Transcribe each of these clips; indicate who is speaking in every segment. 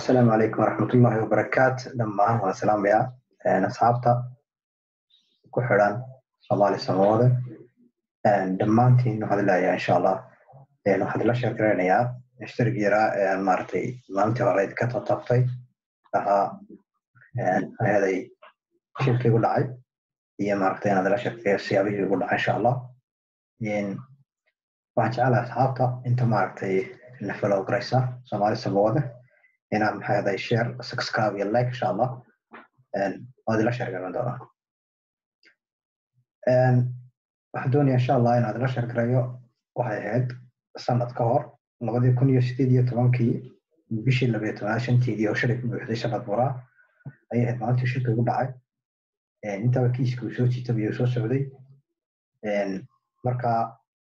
Speaker 1: asalaamu calaykum waraxmatullaahi wabarakaat dhammaan waan salaamayaa asxaabta ku xidhan soomaali samawade dhammaantiin waxaan leeyahay insha allah waxaan ila sheer garaynayaa ishtarig yaraa maaragtay maalintii hore ka tatabtay ahaa heday shirkii gu dhacay iyo maaragtay inaad ila sheegtay siyaabihii ugu dhacay insha allah waxaan jecelahay asxaabta inta maaragtay na follow garaysa soomaali samawade inaad maxay aday share subscribe iyo like insha allah waad ila sheer garan doonaa waxaan doonaya insha allah inaad ila sheer garayo waxay ahayd sanad ka hor labadii kun iyo sideed iyo tobankii bishii labayo tobanaad shanteedii oo shalay ku buuxday sanad buraa ayay ahayd maalintii shirka ugu dhacay intaba kiiska uu soo jiitaba iyo soo socday marka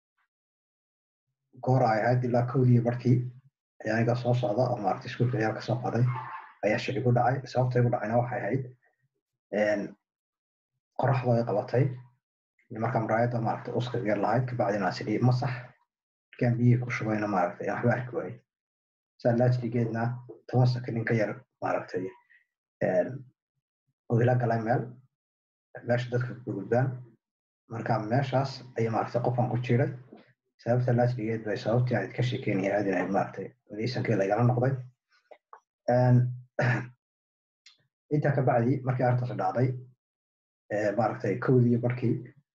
Speaker 1: goor ay ahayd ilaa kowdii barkii aniga soo socda oo maaragtay iskuulka ayaa ka soo qaday ayaa shil igu dhacay sababta igu dhacayna waxay ahayd qoraxda ay qabatay markaa muraayadda maaragtay uska yar lahayd kabacdina sidii masax markaan biyihii ku shubayna maaragtay aan waxba arki waayey saa laajligeedna toban sakanin ka yar maaragtay oo ila galay meel meesha dadka ku gudbaan marka meeshaas ayaa maaragtay qofan ku jiray sababta laajligeed bay sababtii aad ka sheekeynaya aad inayd maaragtay wadiisankii lagala noqday intaa ka bacdi markii arrintaas dhacday maaragtay kowdii barkii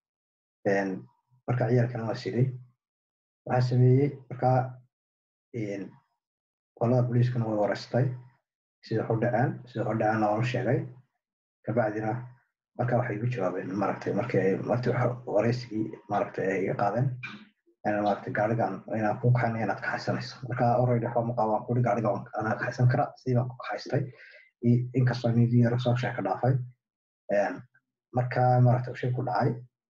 Speaker 1: marka ciyaalkana waa siday waxaa sameeyey markaa qolada booliiskana way wareystay sida waxu dhaceen sida waxu dhaceenna waan u sheegay kabacdina marka waxay igu jawaabeen maaragtay markii ay martii wareysigii maaragtay ay iga qaadeen maaragtay gaarigan inaan ku kaxayna inaad kaxaysanayso marka already waxba maqaa waan kuri gaariga anaa kaxaysan kara sidii baan ku kaxaystay inkastoo nidii yaro soo sheeka dhaafay marka maaragtay shil ku dhacay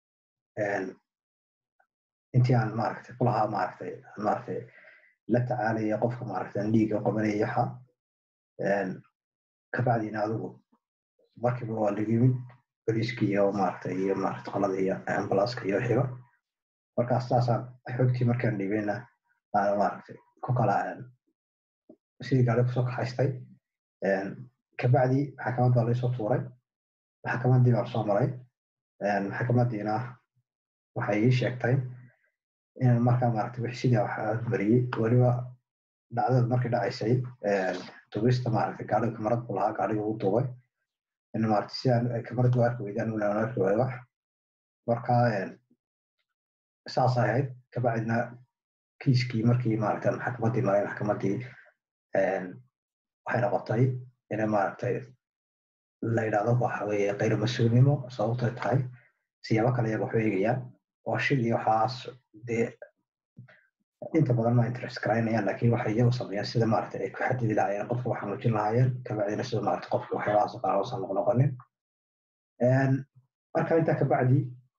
Speaker 1: intii aan maaragtay kulahaa maaragtay maaragtay la tacaalaya qofka maaragtay aan dhiiga qabanaya waxa kabacdina adigu markiiba waa laga yimid boliiska iyo maaragtay iyo maaragtay qolada iyo ambulanska iyo xigo markaas saasaan xogtii markaan dhiibeyna aan maaragtay ku kala sidii gaari kusoo kaxaystay kabacdi maxkamad baa laysoo tuuray maxkamaddii baan soo maray maxkamadiina waxay ii sheegtay inaan markaa maaragtay wix sidii waxaa mariyey weliba dhacdada markii dhacaysay tubista maaragtay gaariga kamarad buu lahaa gaariga ugu duubay in maaragtay si aan kamarad u arki weydaan una arki waayo wax marka saas ahayd kabacdina kiiskii markii maaragtay maxkamaddii maray maxkamaddii waxay noqotay inay maaragtay la yidhahdo waxa weeye qayr mas-uulnimo sababtay tahay siyaabo kale iyaga waxu eegayaan oo shil iyo waxaas dee inta badan ma interest garaynayaan laakiin waxay iyagu sameeyaan sida maaragtay ay ku xadidi lahaayeen qofka waxaa muujin lahaayeen kabacdina sida maaragtay qofka waxyaabahaas qaar uusan noqnoqonin marka intaa kabacdi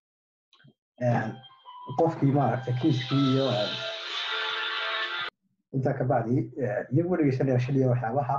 Speaker 1: qofkii maaragtay kiiskii iyo intaa kabacdi iyagu werigeysanaya shil iyo waxyaabaha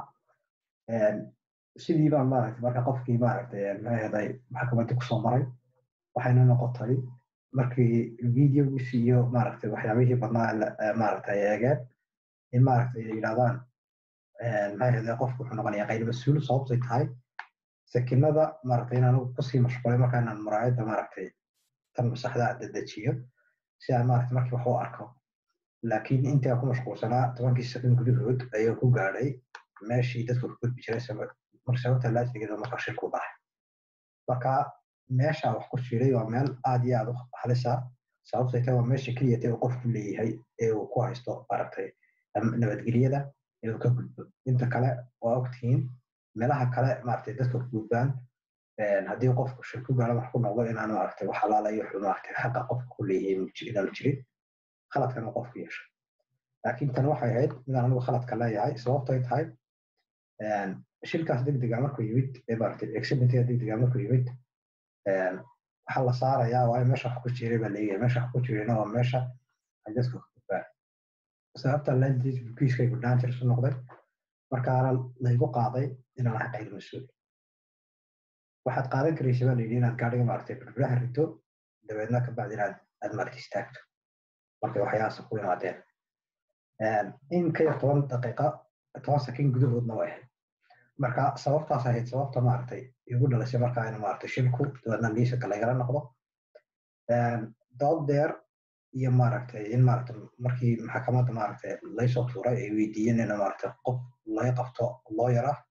Speaker 1: sidii baan maaragtay marka qofkii maaragtay maxay maxkamaddii kusoo maray waxayna noqotay markii videogiisi iyo maaragtay waxyaabihii badnaa maaragtay eegeen in maaragtay ay yidhahdaan maxay ahday qofku wuxuu noqonayaa qayr mas-uul sababtay tahay sakinada maaragtay in anigu kusii mashqulay marka inaan muraayadda maaragtay tan masaxda dedejiyo si aan maaragtay markii wax u arko laakiin intii aan ku mashquulsanaa tobankii sakin gudahood ayuu ku gaadhay meeshii dadku ku gudbi jiray marka sababta laajligeeda marka shirku dhacay marka meesha wax ku jiray waa meel aad iyo aad u halisa sababtay tahay waa meesha keliya tee uu qofku leeyahay ee uu ku haysto maaragtay nabadgelyada ee uu ka gudbo inta kale waa ogtihiin meelaha kale maaragtay dadka ku gudbaan haddii qofku shir ku gaaro wax ku noqdo inaan maaragtay wax alaalayo wuxuu maaragtay xaqa qofka ku leeyahay inaanu jirin khaladkan uu qofku yeesho laakiin tan waxay ahayd midaan anigu khaladka leeyahay sababtay tahay shilkaas degdega markuu yimid ee maaragtay accidentiga degdega markuu yimid waxaa la saarayaa waayo meesha wax ku jiray baa leeyahay meesha wax ku jirayna waa meesha ay dadka ku gudbaan sababta landis bukiiskaygu dangerous u noqday markaana laygu qaaday inaan ahay qayr mas-uul waxaad qaadan karaysa baa layidhi inaad gaadhiga maaragtay birbiraha rito dabeedna kabacdi inaad aad maaragtay istaagto markay waxyahaas ku yimaadeen in ka yar toban daqiiqa toban sakin gudahoodna way ahayd marka sababtaas ahayd sababta maaragtay igu dhalisay markaa in maaragtay shilku dabeedna liisanka lagala noqdo dood deer iyo maaragtay in maaragtay markii maxkamadda maaragtay laysoo tuuray ay weydiiyeen in maaragtay qof laga qabto lawyer ah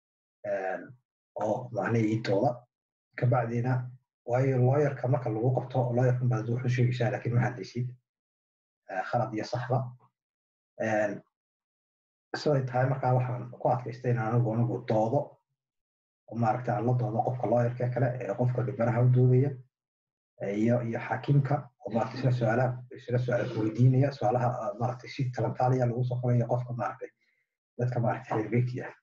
Speaker 1: oo macnihii iitooda kabacdina waayo lawyerka marka lagu qabto lawyerkan baad wuxuu sheegaysaa laakiin ma hadlaysid khalad iyo saxba siday tahay markaa waxaan ku adkaystay in anigu anigu doodo oo maaragtay aan la doodo qofka lawyerka kale ee qofka dhibanaha u doodaya iyo iyo xakiimka oo maaragtay isla su-aalaha isla su-aala ku weydiinaya su-aalaha maaragtay si talantaaliya lagu soo qoraya qofka maaragtay dadka maaragtay xeerbeegti ah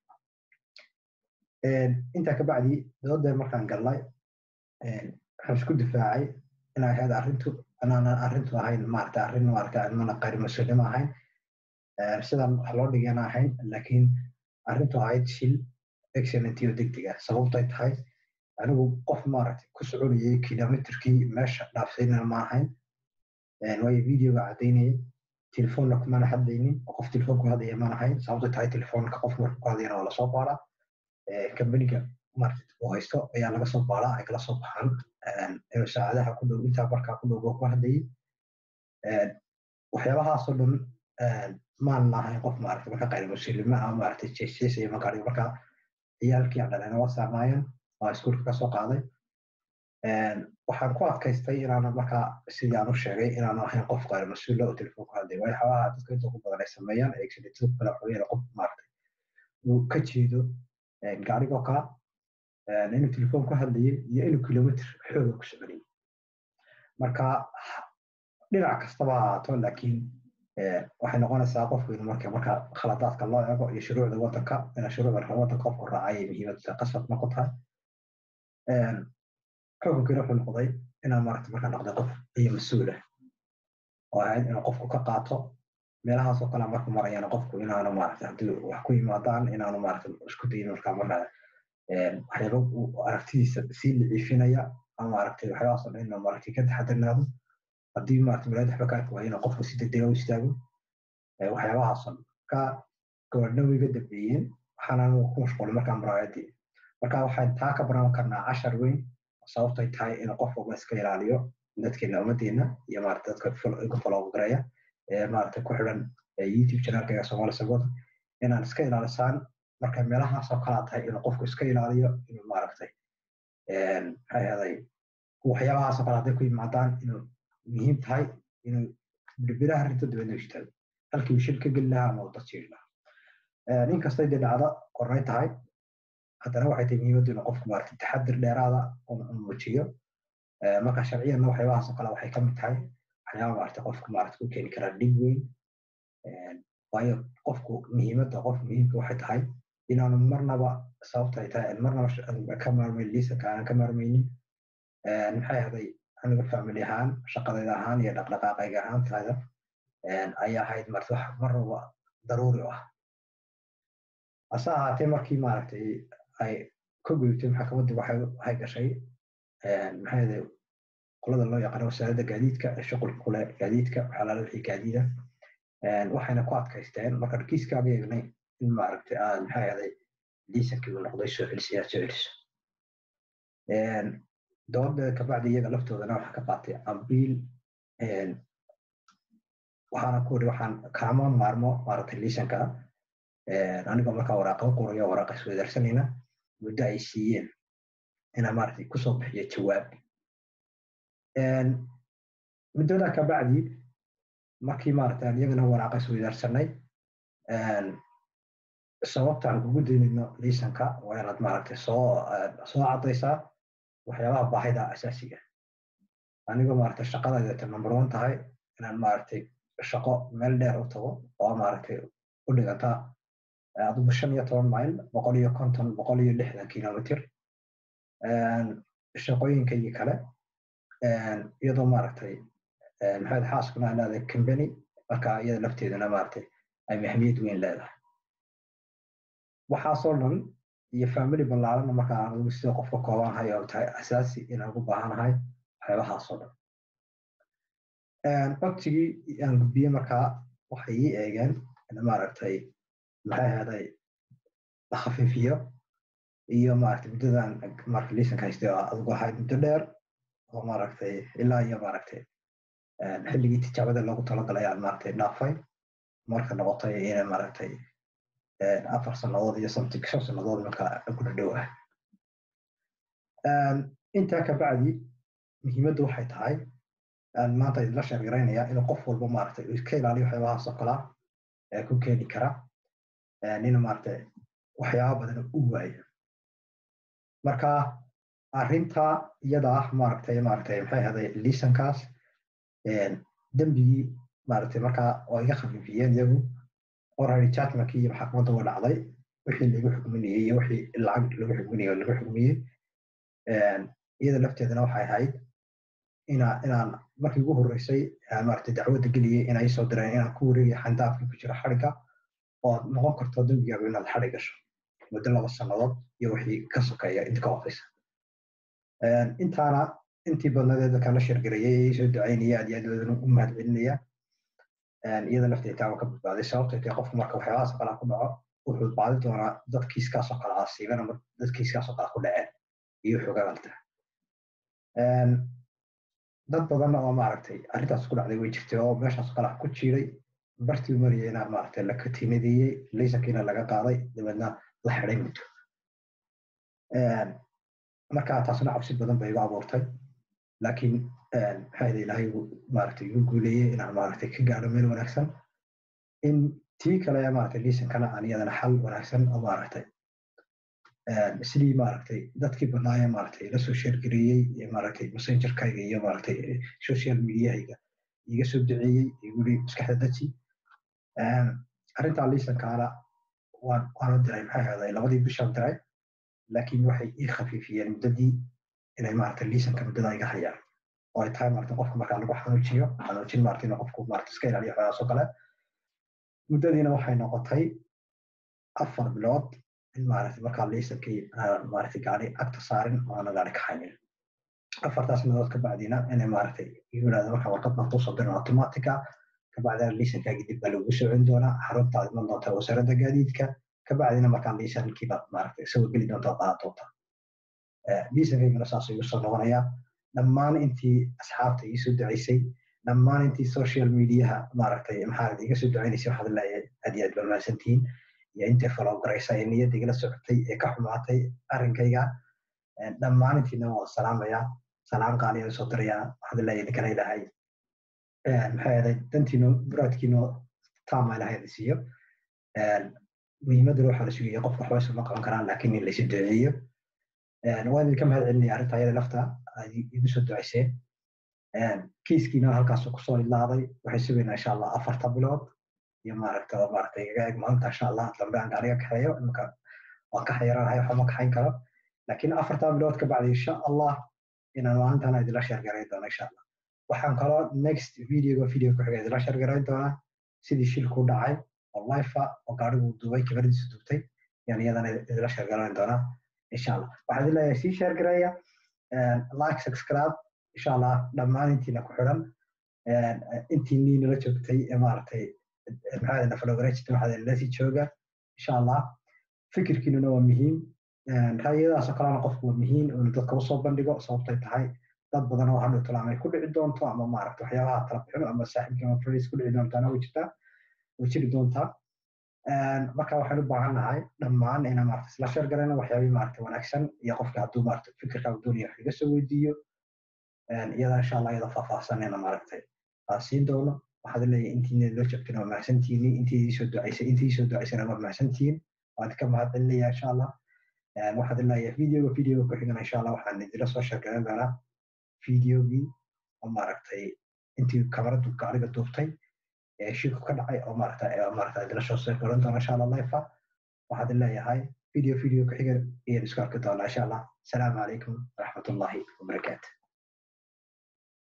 Speaker 1: intaa kabacdi doodeer markaan galnay waxaan isku difaacay inay ahayd arrintu inaanan arrintu ahayn maaragtay arrin maaragtay mana qayr mas-uulnimo ahayn sidan wax loo dhigana ahayn laakiin arrintu ahayd shil excellent iyo degdeg ah sababtay tahay anigu qof maaragtay ku soconayay kilomitrkii meesha dhaafsaynana ma ahayn waayo videoga caddaynayay telefoonna kumana hadlaynin oo qof telefoon ku hadlaya maan ahayn sababtay tahay telefoonka qof marka ku hadlayana waa lasoo baaraa kambaniga market uu haysto ayaa laga soo baaraa ay kala soo baxaan inuu saacadaha ku dhow intaa markaa ku dhow ku hadlayay waxyaabahaasoo dhan maan lahayn qof maaragtay marka qayr muslimma ah maaragtay jeesjeesaya markaa markaa ciyaalkii aan dhalena waa saamaayeen waa iskuulka ka soo qaaday waxaan ku adkaystay inaanan markaa sidii aan u sheegay inaanu ahayn qof qayr mas-uula oo telefoon ku hadlay waayo xabaha dadka inta ugu badan ay sameeyaan executive kale waxweeyaan qof maaragtay uu ka jeedo gaarigoo kala inuu telefoon ku hadlayay iyo inuu kilomitr xooga ku soconayay marka dhinac kastaba ha ahaato laakiin waxay noqonaysaa qofku inuu marka marka khaladaadka loo eego iyo shuruucda wadanka ina shuruucda wadanka qofku raacay muhiimada qasabna ku tahay xukunkiina wuxuu noqday inaan maaragta marka noqday qof iyo mas-uul ah oo ahayd inuu qofku ka qaato meelahaasoo kale marku marayana qofku inaanu maaragta haddii wax ku yimaadaan inaanu maaragta isku dayin markaa markaa waxyaaba uu aragtidiisa sii liciifinaya ama maaragtay waxyaabahaasoo dhan inuu maaragtay ka taxadirnaado haddii maaragta muraad waxba ka arki waayo inuu qofku si degdega u istaago waxyaabahaasoo ka gobordhow iga dambeeyeen waxaana ku mashquulay markaa muraayadii marka waxaan taa ka baran karnaa cashar weyn sababtay tahay inuu qof walba iska ilaaliyo dadkeena ummaddeena iyo maaragta dadka igu follow gareeya ee maaragta ku xidhan youtube channelkayga soomaali sabot inaan iska ilaalisaan marka meelahaasoo kalaa tahay inuu qofku iska ilaaliyo inuu maaragtay maxay ahaday waxyaabahaasoo kale hadday ku yimaadaan inuu muhiim tahay inuu birbiraha rinto dabeedna istaago halkii uu shil ka geli lahaa ama uu dad jiiri lahaa inkastay dee dhacda qornay tahay haddana waxay tahay muhiimaddu inuu qofku maaragtay taxadir dheeraada uu muujiyo marka sharciyanna waxyaabahaasoo kale waxay ka mid tahay waxyaaba maaragtay qofku maaragtay ku keeni karaa dhib weyn waayo qofku muhiimadda qof muhiimka waxay tahay inaanu marnaba sababta ay tahay marnaba ka maarmayn liisanka aanan ka maarmaynin maxay ahday aniga family ahaan shaqadayda ahaan iyo dhaqdhaqaaqayga ahaantayda ayaa ahayd marta wax marnaba daruuri u ah hase ahaatee markii maaragtay ay ka gudubtay maxkamaddii waxay waxay gashay maxay ahday qolada loo yaqaano wasaaradda gaadiidka ee shuqulka kule gaadiidka waxaa lala wixii gaadiida waxayna ku adkaysteen marka kiiskaaga eegnay in maaragtay aad maxay ahday liisankii uu noqday soo celisiyaa soo celiso dooda kabacdi iyaga laftoodana waxaa ka qaatay ambiil waxaana ku iri waxaan kaama maarmo maaragtay liisanka anigoo markaa waraaqa qorayo waraaqa iswadaarsanayna muddo ay siiyeen inaa maaragtay kusoo bixiyo jawaab muddoda kabacdi markii maaragtay aan iyagana waraaqa iswadaarsanay sababta aan kugu daynayno liisanka waa inaad maaragtay soo soo caddaysaa waxyaabaha baahida asaasiga anigoo maaragtay shaqadayda number one tahay inaan maaragtay shaqo meel dheer u tago oo maaragtay u dhiganta adigu shan iyo toban mayl boqol iyo konton boqol iyo lixdan kilomitr shaqooyinkaygii kale iyadoo maaragtay maxamed xaaskuna aan leedahay company marka iyada lafteeduna maaragtay ay mahmiyad weyn leedahay waxaasoo dhan iyo family ballaaranna marka aan ugu sida qofka koobanahay oo tahay asaasi inaan ugu baahanahay waxyaabahaasoo dhan codsigii aan gudbiyey markaa waxay ii eegeen maaragtay maxay ahaaday la khafiifiyo iyo maaragtay muddadan marka liisanka haystay oo adigu ahayd muddo dheer oo maaragtay ilaa iyo maaragtay xilligii tijaabada loogu talagalay aan maaragtay dhaafay marka noqotay inay maaragtay afar sannadood iyo something shan sannadood marka ku dhadhow ah intaa ka bacdi muhiimaddu waxay tahay maanta idinla sheergaraynaya inuu qof walba maaragtay iska ilaaliyo waxyaabahaas oo kalaa ku keeni kara nin maaragtay waxyaaba badan u waayo marka arrinta iyada ah maaragtay maaragtay maxay ahaaday liisankaas dembigii maaragtay markaa oo iga khafiifiyeen iyagu already judgmentkii iyo maxkamadda waa dhacday wixii lagu xukminayey iyo wixii lacag lagu xukminayey oo lagu xukmiyey iyada lafteedana waxay ahayd ina inaan markii ugu horreysay maaragtay dacwadda geliyey inay soo direen inaan ku wareegayo xandaafkii ku jira xadhigga oo noqon karto dembigaagu inaad xadhig gasho muddo laba sannadood iyo wixii ka sokeeya inta ka hofaysa intaana intii badnadeed dadkaan la sheergareeyey soo ducaynaya aad iyo aad u mahad celinaya iyada lafteeda taa waa ka badbaaday sababtay tahay qofku marka waxyaabahaas oo kale ku dhaco wuxuu baadi doonaa dad kiiskaasoo kale asiiban ama dad kiiskaasoo kale ku dhaceen iyo xogaalta dad badan oo maaragtay arrintaas ku dhacday way jirtay oo meeshaas kale ku jiiday bartii mariyay inaa maaragtay la katinadeeyey laysankiina laga qaaday dabeedna la xiday muddo marka taasna cabsi badan bay igu abuurtay laakiin maxaa ilaahay maaragtay igu guuleeyey inaan maaragtay ka gaadho meel wanaagsan in tii kale maaragtay liisankana aan iyadana xal wanaagsan oo maaragtay sidii maaragtay dadkii badnaayee maaragtay la soo sheergareeyey maaragtay messengerkayga iyo maaragtay social mediahayga iga soo duceeyey iguli maskaxda daji arrintaa liisankaana waan waanu diray maxay ahaaday labadii bishaan diray laakiin waxay ii khafiifiyeen muddadii inay maaragtay liisanka muddada iga hayaan oo ay tahay maaragtay qofka markaa lagu xanuujiyo xanuujin maaragtay inuu qofku maaragtay iska ilaaliyo xogaas oo kale muddadiina waxay noqotay afar bilood in maaragtay markaa liisankii aan maaragtay gaari agta saarin oo aana gaari kaxaynin afartaas bilood ka bacdina inay maaragtay igu yidhahda markaa warqad baan kusoo dirin automatica kabacdina liisankaagii dib baa lagu socon doonaa xaruntaad iman doonta wasaaradda gaadiidka kabacdina markaa liisankiibaad maaragtay isagoo geli doonta oo qaadan doonta liisankaygana saas igu soo noqonayaa dhammaan intii asxaabta ii soo ducaysay dhammaan intii social mediaha maaragtay maxaa iga soo ducaynaysay waxaad leeyahay aad iyo aad baa mahadsantihiin iyo intay follow garaysa ee niyadda igala socotay ee ka xumaatay arrinkayga dhammaan intiina waan salaamayaa salaam qaaliyan soo dirayaa waxaad leeyahay idinkana ilaahay maxaa yeelay dantiino muraadkiino taama ilaahay idin siiyo muhiimadana waxaa la sugaya qofka waxba isuma qaban karaan laakiin in laysu duceeyo waan idinka mahad celinaya arrinta ayada lafta aad igu soo ducayseen kiiskiina halkaasuu kusoo ilaaday waxay sugaynaa insha allah afarta bilood iyo maaragta oo maaragta igaga eg maanta insha allah dambe aan gaariga kaxeeyo iminka waan ka xayaraanahay waxba ma kaxayn karo laakiin afarta bilood ka bacdi insha allah inaan maalintana idinla sheergarayn doono insha allah waxaan kaloo next videoga video ku xiga idinla sheergarayn doonaa sidii shilku dhacay oo lifa oo gaarigu duubay kabardiisu duubtay yaan iyadana idinla sheergarayn doonaa insha allah waxaan idin leeyahay sii sheergareeya like subscribe insha allah dhammaan intiina ku xidhan intiinii nala joogtay ee maaragtay maxaa nafalogarejita waxaa lasii jooga insha allah fikirkiinuna waa muhiim ra'yadaasoo kalena qofku waa muhiim inuu dadka usoo bandhigo sababtay tahay dad badan oo hadhow tala amay ku dhici doonto ama maaragta waxyaabaha tala bixino ama saaxiibka ama friends ku dhici doontaana way jirtaa way jiri doontaa marka waxaan u baahan nahay dhammaan inaan maaragta isla sheer garayno waxyaabihii maaragta wanaagsan iyo qofka hadduu maaragta fikirka uu doonaya wax iga soo weydiiyo iyada insha allah iyada faahfaahsanayna maaragtay aan siin doono waxaad leeyahay intiina loo joogtana waa mahadsantihiin intii soo ducaysay intii soo ducaysana waa mahadsantihiin waad ka mahad celinaya insha allah waxaad leeyahay videoga videoga ku xigana insha allah waxaan idinla soo sheegayn doonaa videogii oo maaragtay intii kamaradu gaariga duubtay ee shilku ka dhacay oo maaragta maaragta idinla soo sheegayn doona insha allah lifa waxaad leeyahay video video ku xiga ayaan isku arki doonaa insha allah asalaamu calaykum waraxmatullahi wabarakaatu